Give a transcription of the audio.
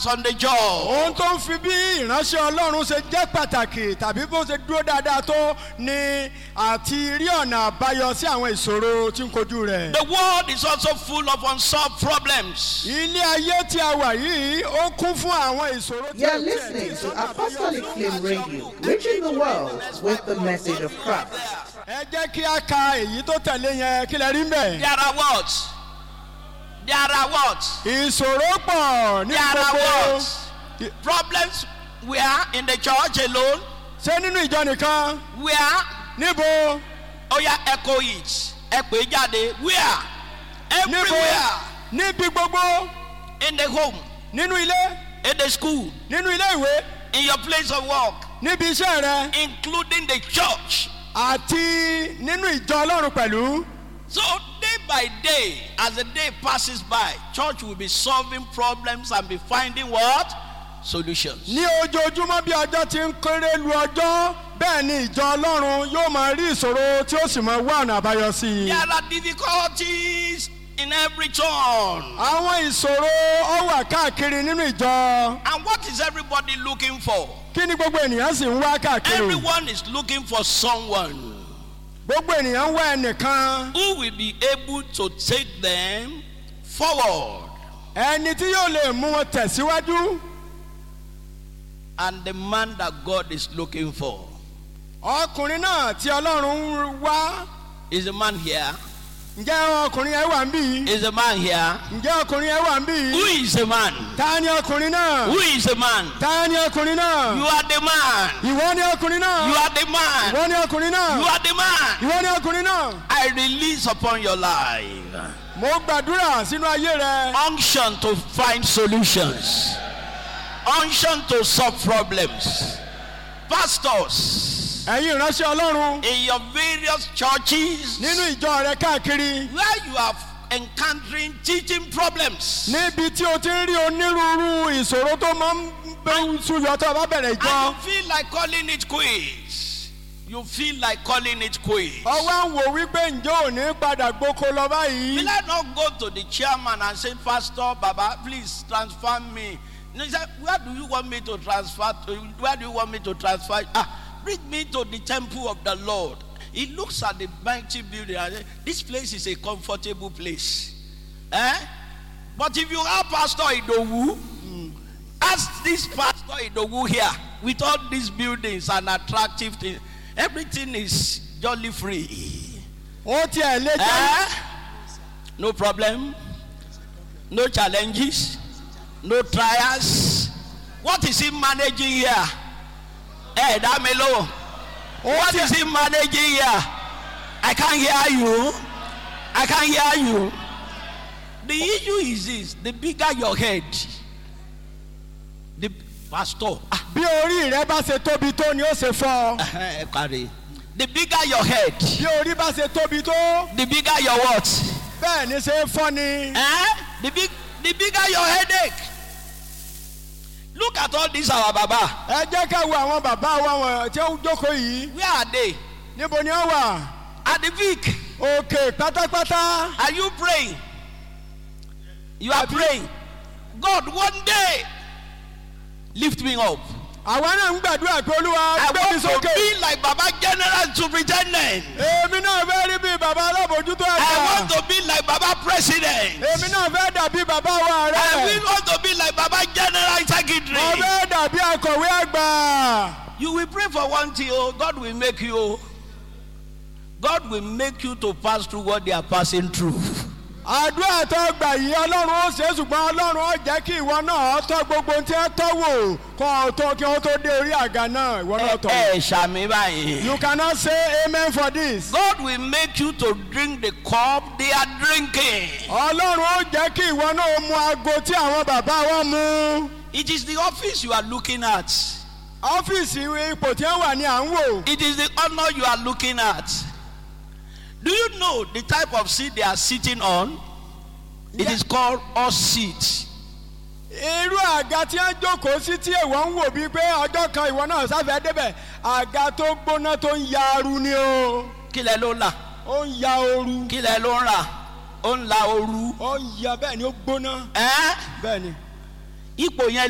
is on the job. ohun tó ń fi bí ìránṣẹ́ ọlọ́run ṣe jẹ́ pàtàkì tàbí bó ṣe dúró dáadáa tó ni àti rí ọ̀nà àbáyọ sí àwọn ìṣòro tí ń kojú rẹ̀. The world is also full of unsolved problems. ilé ayé tí a wà yìí ó kún fún àwọn ìṣòro tí You are ò tiẹ̀ ní listening to ìsọ̀nà àbáyọ Apostolic sí. Flame Radio, reaching the world with the message of Christ. ẹ jẹ́ kí a ka èyí tó tẹ̀lé yẹn kí lẹ rí mbẹ̀. There are what? There are what? ìṣòro pọ̀ ní There are gbogbo what? Problems where in the church alone? ṣé nínú ìjọ nìkan Where? níbo Oh yeah, echo it. Ẹ pè é jáde. Where? níbo Everywhere. níbi gbogbo In the home, nínú ilé in the school, nínú ilé ìwé in your place of work, níbi iṣẹ́ rẹ including the church. àti nínú ìjọ ọlọ́run pẹ̀lú. So day by day, as the day passes by, church will be solving problems and be finding what? Solutions. ní ojoojúmọ́ bí ọjọ́ ti ń kéré lu ọjọ́ bẹ́ẹ̀ ni ìjọ ọlọ́run yóò máa rí ìṣòro tí ó sì máa wá ọ̀nà àbáyọ sí i. There are difficulties in every turn. àwọn ìṣòro ó wà káàkiri nínú ìjọ And what is everybody looking for? kí ni gbogbo ènìyàn sì ń wá káàkiri. Everyone is looking for someone gbogbo ènìyàn ń wá ẹnìkan who will be able to take them forward. ẹni tí yóò lè mú wọn tẹ̀síwájú. And the man that God is looking for ọkùnrin náà tí ọlọ́run ń wá is a man here. ǹjẹ́ ọkùnrin yẹn wà ń bì í? Is a man here. ǹjẹ́ ọkùnrin yẹn wà ń bì Who í? is a man? ta ni ọkùnrin náà? Who is a man? ta ni ọkùnrin náà? You are the man. ìwọ ni ọkùnrin náà. You are the man. ìwọ ni ọkùnrin náà. You are the man. ìwọ ni ọkùnrin náà. I release upon your life mo gbàdúrà sínú ayé rẹ. unction to find solutions, unction to solve problems. Pastors, ẹ̀yin ìránṣẹ́ ọlọ́run in your various churches nínú ìjọ rẹ káàkiri where you are encountering teaching problems, níbi tí o ti ń rí onírúurú ìṣòro tó máa ń bẹ́ẹ̀ súyọ tó o bá bẹ̀rẹ̀ and ìjọ. you feel like calling it quits. You feel like calling it quits. ọwọ́ ń wò wípé ǹjẹ́ ò ní padà gboko lọ báyìí. Will I not go to the chairman and say, Pastor Baba, please transfer me? No, he said, Where do you want me to transfer to? Where do you want me to transfer? Ah, bring me to the temple of the Lord. He looks at the mighty building and says, This place is a comfortable place. Eh? But if you are Pastor Idowu, ask this Pastor Idowu here with all these buildings and attractive things, everything is jolly free. ó tiẹ̀ lé jẹ́. Eh? No problem. No challenges. No trials. What is he managing here? Hey, Damelo. What is he managing here? I can't hear you. I can't hear you. The issue is this the bigger your head, the pastor. Ah, bí orí rẹ bá ṣe tóbi tó ni ó ṣe fọ́. eh, carry. The bigger your head, bí orí bá ṣe tóbi tó the bigger your what? bẹ́ẹ̀ ni ṣe é fọ́ ni. Eh? The big, the bigger your headache. Look at all these our baba. ẹ jẹ́ ká wo àwọn bàbá wa wọn tí ó jókòó yìí Where are they? níbo ni ó wà. At the peak. òkè pátápátá. Are you praying? You are praying. God, one day, lift me up. àwa náà ń gbàdúrà pé olúwa I gbé mi want to sókè. be like Baba General Superintendent. èmi náà fẹ́ rí bí bàbá alábòjútó I ẹ̀ka. want to be like Baba President. èmi náà fẹ́ dàbí bàbá wa I rẹ̀. will want to be like Baba General mo Secretary. fẹ́ dàbí akọ̀wé àgbà. You will pray for one thing, oh, God will make you. God will make you to pass through what they are passing through. àdúrà tó gbà yìí ọlọ́run ó ṣe é ṣùgbọ́n ọlọ́run ó jẹ́ kí ìwọ náà tọ́ gbogbo ohun tí ẹ tọ́ wò kó o tó kí wọ́n tó dé orí àga náà ìwọ náà tọ̀. Ẹ ṣàmì báyìí. you cannot say amen for this. God will make you to drink the cup they are drinking. ọlọ́run ó jẹ́ kí ìwọ náà mu aago tí àwọn bàbá wa mu. It is the office you are looking at. ọ́fíìsì ipò tí wọ́n wà ní à ń wò. It is the honor you are looking at. Do you know the type of seat they are sitting on? It is called us seat. irú àga tí wọ́n jókòó sí tí èèwọ̀ ń wò bíi pé ọjọ́ kan ìwọ náà sáfẹ́ débẹ̀ àga tó gbóná tó ń ya aru ni o. Kí lẹ ló ń là? ó ń ya ooru. Kí lẹ ló ń rà? Ó ń la ooru. ó ń ya bẹ́ẹ̀ ni ó gbóná. Ẹ́ bẹ́ẹ̀ ni. ipò yẹn